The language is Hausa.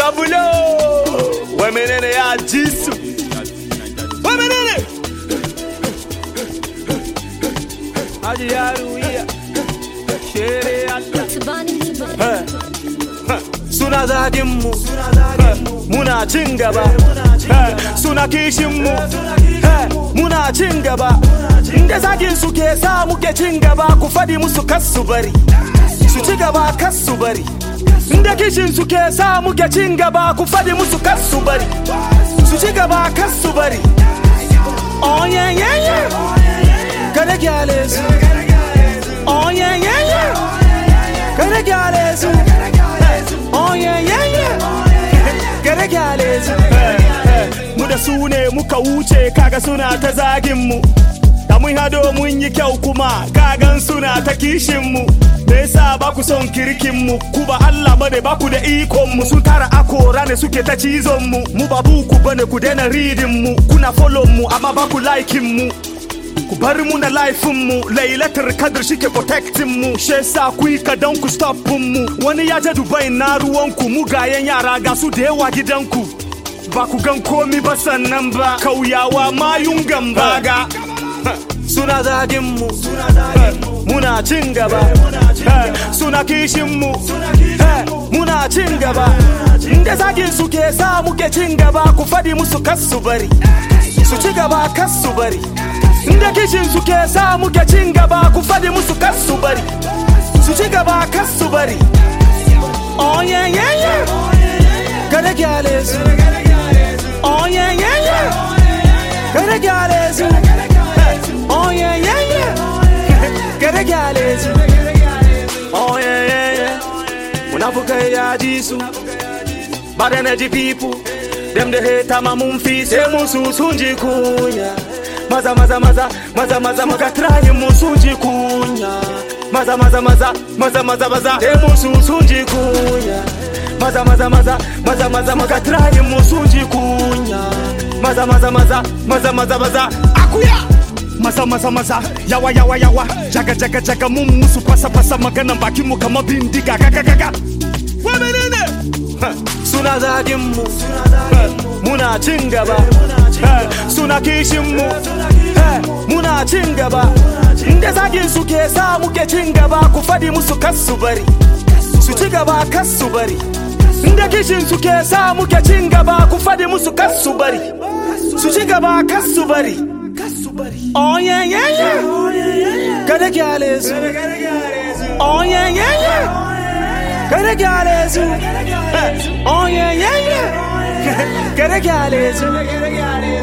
Zabulo Wai menene ya ji su Wai menene Haji yaro iya Shere Allah Tabani, tabani. Suna zagin mu Muna cin gaba Suna kishin mu Muna cin gaba Inda zagin su ke sa muke cin gaba Ku fadi musu kas su bari Su ci gaba kas su bari Inda kishin su ke sa muke cin gaba Ku fadi musu kas su bari Su ci gaba kas su bari Oh yeah yeah yeah Kada gyale su Oh yeah yeah yeah Kada gyale su Oh yeah yeah yeah Kada gyale su Mu da su ne muka wuce kaga suna ta zagin mu Da mun hado mun yi kyau kuma kagan suna ta kishin mu Me yasa ba ku son kirkin mu ku ba Allah bane ba ku da ikon mu sun tara akora ne suke ta cizon mu mu ba buku bane ku daina reading mu kuna follow mu amma ba ku liking mu ku bar mu na laifin mu lailatar kadar shike protecting mu she sa ku yi kadan ku stop mu wani ya je dubai na ruwan ku mugayen yara ga su da yawa gidanku ba ku gan komi ba sannan ba kauyawa mayun gambaga suna zagin mu muna cin gaba suna kishin mu muna cin gaba inda zagin su ke sa muke cin gaba ku fadi musu kas su bari su ci gaba kas su bari inda kishin su ke sa muke cin gaba ku fadi musu kas su bari su ci gaba kas su bari oh yeah yeah yeah kada gyale su oh yeah yeah yeah kada gyale su oh yeah yeah yeah kada gyale su oh yeah yeah yeah munafukai ya ji su bad energy people them the hate ma mun fi sai musu sun ji kunya maza maza maza maza maza muka try mu sun ji kunya maza maza maza maza maza maza sai musu sun ji kunya maza maza maza maza maza muka try mu sun ji kunya maza maza maza maza maza maza akuya maza maza maza yawa yawa yawa jaga jaga jaga mun musu fasa fasa maganan bakin mu kamar bindiga gaga gaga wa menene suna zagin mu muna cin gaba suna kishin mu muna cin gaba inda zagin su ke sa muke cin gaba ku fadi musu kas su bari su ci gaba kas su bari inda kishin su ke sa muke cin gaba ku fadi musu kas su bari su ci gaba kas su bari oh yeah yeah yeah kada gyale su oh yeah yeah yeah kada gyale su oh yeah yeah yeah kada gyale su